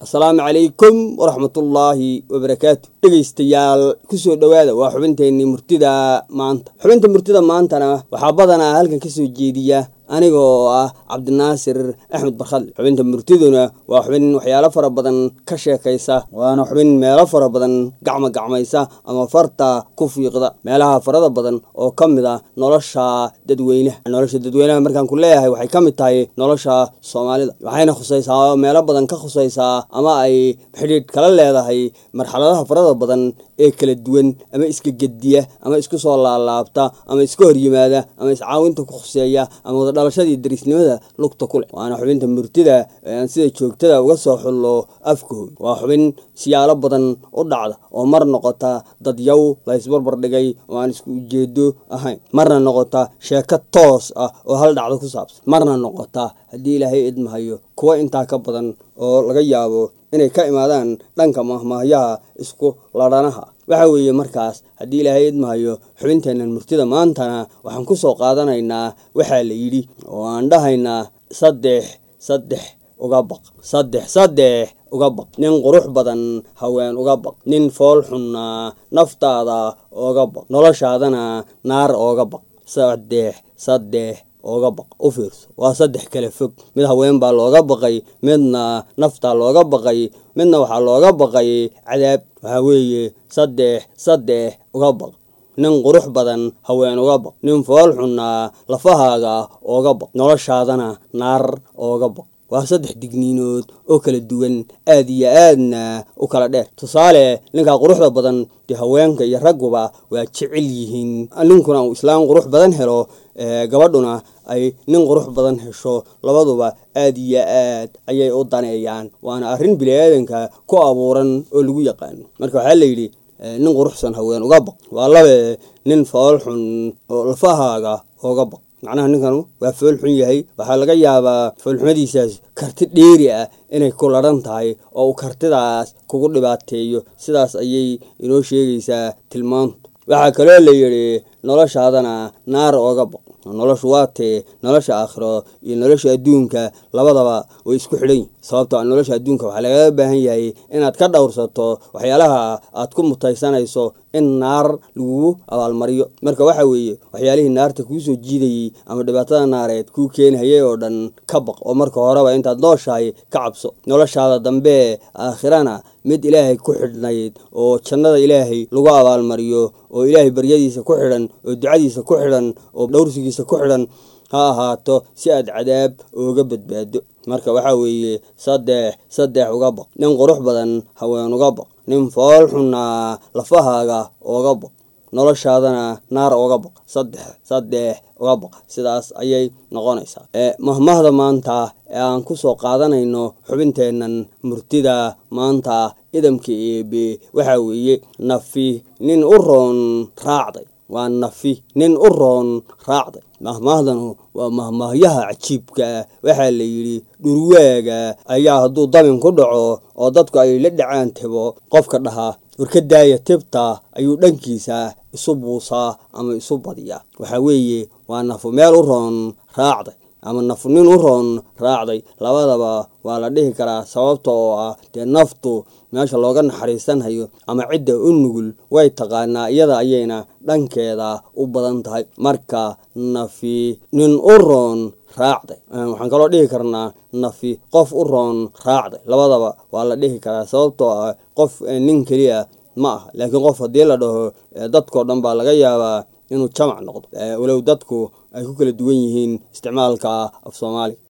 asalaamu calaykum waraxmatullaahi wabarakaatu dhegaystayaal kusoo dhowaada waa xubinteenii murtida maanta xubinta murtida maantana waxaa badanaa halkan kasoo jeediya aniga oo ah cabdinaasir axmed barkhadle xubinta murtiduna waa xubin waxyaalo fara badan ka sheekaysa waana xubin meelo fara badan gacma gacmaysa ama farta ku fiiqda meelaha farada badan oo ka mid ah nolosha dadweynaha nolosha dadweynaha markaan ku leeyahay waxay ka mid tahay nolosha soomaalida waxayna khusaysaa meelo badan ka khusaysaa ama ay xidhiidh kala leedahay marxaladaha farada badan ee kala duwan ama iska gediya ama isku soo laalaabta ama iska hor yimaada ama iscaawinta ku khuseeya ama wadadhalashadii dariisnimada lugta ku leh waana xubinta murtida aan sida joogtada uga soo xullo afkahooy waa xubin siyaalo badan u dhacda oo mar noqota dadyaw la ysbarbar dhigay oo aan isku ujeedo ahayn marna noqota sheeko toos ah oo hal dhacdo ku saabsan marna noqota haddii ilaahay idmahayo kuwa intaa ka badan oo laga yaabo inay ka imaadaan dhanka mahmaahyaha isku ladhanaha waxa weeye markaas haddii ilaahay idmahayo xubinteennan murtida maantana waxaan ku soo qaadanaynaa waxaa la yidhi oo aan dhahaynaa saddex saddex uga baq saddex saddex uga baq nin qurux badan haween uga baq nin fool xunna naftaada ooga baq noloshaadana naar ooga baq saddex saddex ooga baq u fiirso waa saddex kale fog mid haween baa looga baqay midna naftaa looga baqay midna waxaa looga baqay cadaab waxaa weeye saddex saddex uga baq nin qurux badan haween uga baq nin fool xunna lafahaaga ooga baq noloshaadana naar ooga baq waa saddex digniinood oo kala duwan aad iyo aadna u kala dheer tusaale ninkaa quruxda badan dee haweenka iyo ragguba waa jecel yihiin ninkuna uu islaam qurux badan helo gabadhuna ay nin qurux badan hesho labaduba aad iyo aad ayay u daneeyaan waana arrin bini-aadanka ku abuuran oo lagu yaqaano marka waxaa la yidhi nin quruxsan haween uga baq waa labe nin fool xun oo lafahaaga ooga baq macnaha ninkan waa fool xun yahay waxaa laga yaabaa foolxumadiisaas karti dheeri ah inay ku ladhan tahay oo uu kartidaas kugu dhibaateeyo sidaas ayay inoo sheegaysaa tilmaantu waxaa kaloo la yidhi noloshaadana naar ooga baq noloshu waa tee nolosha aakhiro iyo nolosha adduunka labadaba way isku xidhan yihin sababto a nolosha adduunka waxaa lagaga baahan yahay inaad ka dhowrsato waxyaalaha aad ku mutaysanayso in naar lagugu abaalmariyo marka waxa weeye waxyaalihii naarta kuu soo jiidayey ama dhibaatada naareed kuu keenhayay oo dhan ka baq oo marka horeba intaad nooshahay ka cabso noloshaada dambe aakhirana mid ilaahay ku xidhnayd oo jannada ilaahay lagu abaalmariyo oo ilaahay baryadiisa ku xidhan oo ducadiisa ku xidhan oo dhowrsigiisa ku xidhan ha ahaato si aad cadaab ooga badbaado marka waxaa weeye saddex saddex uga baq nin qurux badan haween uga baq nin fool xunnaa lafahaaga ooga baq noloshaadana naar ooga baq saddex saddex uga baq sidaas ayay noqonaysaa mahmahda maanta ee aan ku soo qaadanayno xubinteennan murtida maanta idamka eebe waxaa weeye nafi nin u roon raacday waa nafi nin u roon raacday mahmaahdanu waa mahmaahyaha cajiibka ah waxaa la yidhi dhurwaaga ayaa hadduu dabin ku dhaco oo dadku ay la dhacaan tebo qofka dhahaa warka daaya tibta ayuu dhankiisa isu buusaa ama isu badiyaa waxaa weeye waa nafu meel u roon raacday ama nafu nin u roon raacday labadaba waa la dhihi karaa sababta oo ah dee naftu meesha looga naxariisanhayo ama cidda u nugul way taqaanaa iyada ayayna dhankeeda u badan tahay marka nafi nin u roon raacday waxaan kaloo dhihi karnaa nafi qof u roon raacday labadaba waa la dhihi karaa sababtoo ah qof nin keliya ma aha laakiin qof haddii la dhaho dadkao dhan baa laga yaabaa inuu jamac noqdo walow dadku ay ku kala duwan yihiin isticmaalka af soomaaliga